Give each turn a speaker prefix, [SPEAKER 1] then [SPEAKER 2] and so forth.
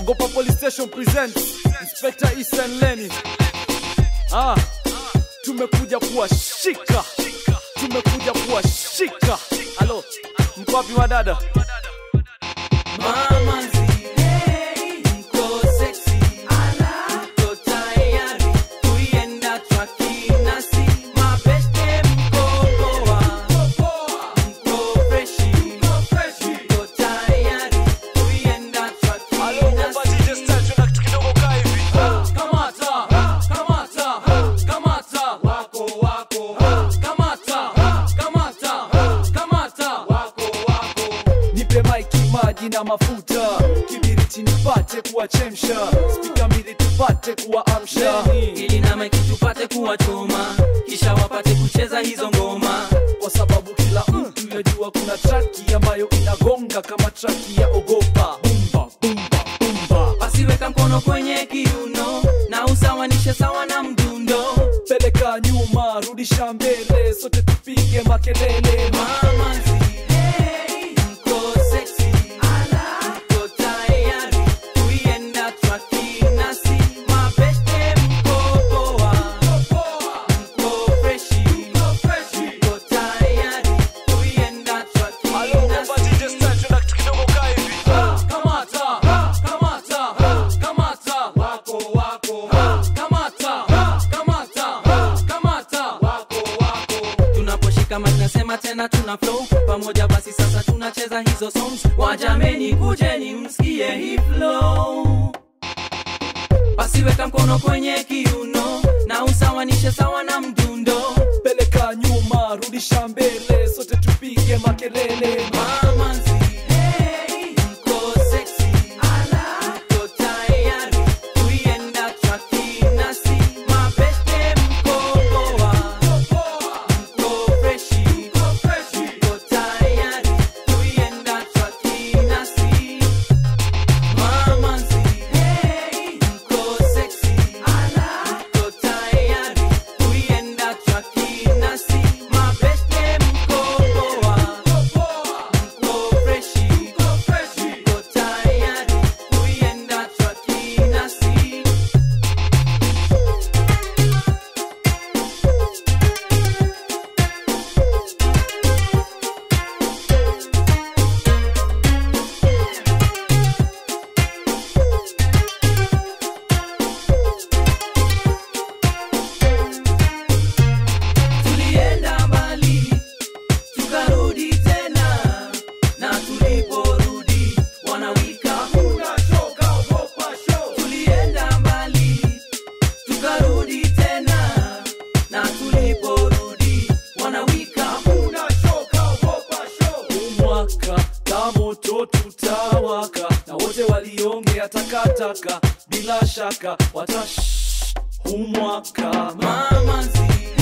[SPEAKER 1] Ogopa Police Station presents Inspector Ethan Lenny. Ah, tumekuja kuwashika, tumekuja kuwashika. Halo, mko wapi wadada?
[SPEAKER 2] Mama zile mko sexy, mko tayari kuienda traki nasi, mabeste mko poa, mko freshi, mko tayari kuienda traki nasi. Kamata, kamata, kamata, wako wako, kamata, kamata, kamata, wako wako.
[SPEAKER 1] Nipe maiki, maji na mafuta, kibiriti nipate kuwachemsha, spika mbili tupate kuwaamsha.
[SPEAKER 2] ili na maiki tupate kuwachoma kisha wapate kucheza hizo ngoma
[SPEAKER 1] kwa sababu kila mtu yajua kuna traki ambayo inagonga kama traki ya ogopa bumba bumba bumba
[SPEAKER 2] basiweka mkono kwenye kiuno na usawanishe sawa na mdundo
[SPEAKER 1] peleka nyuma rudisha mbele sote tupige makelele
[SPEAKER 2] mama zile mko sexy mko tayari kuienda traki nasi mabeste mko poa mko freshi mko tayari kuienda traki nasi Kamata, kamata, kamata, wako wako. Kamata, kamata, kamata, wako wako. Tunaposhika mic nasema tena tuna flow pamoja, basi sasa tunacheza hizo songs. Wajameni, kujeni msikie hii flow. Basi weka mkono kwenye kiuno na usawanishe sawa na mdundo.
[SPEAKER 1] peleka nyuma rudisha mbele sote tupige makelele
[SPEAKER 2] Mama zile mko sexy, mko tayari kuienda traki nasi, mabeste mko poa, mko freshi, mko tayari kuienda traki nasi. Mama zile mko sexy, mko tayari kuienda traki nasi, mabeste mko poa mko freshi, mko tayari kuienda traki nasi. Tulienda mbali tukarudi tena, na tuliporudi wanawika Tulienda mbali tukarudi tena, na tuliporudi wanawika
[SPEAKER 1] mwaka ta moto tutawaka na wote waliongea takataka bila shaka watash humwaka
[SPEAKER 2] mama zile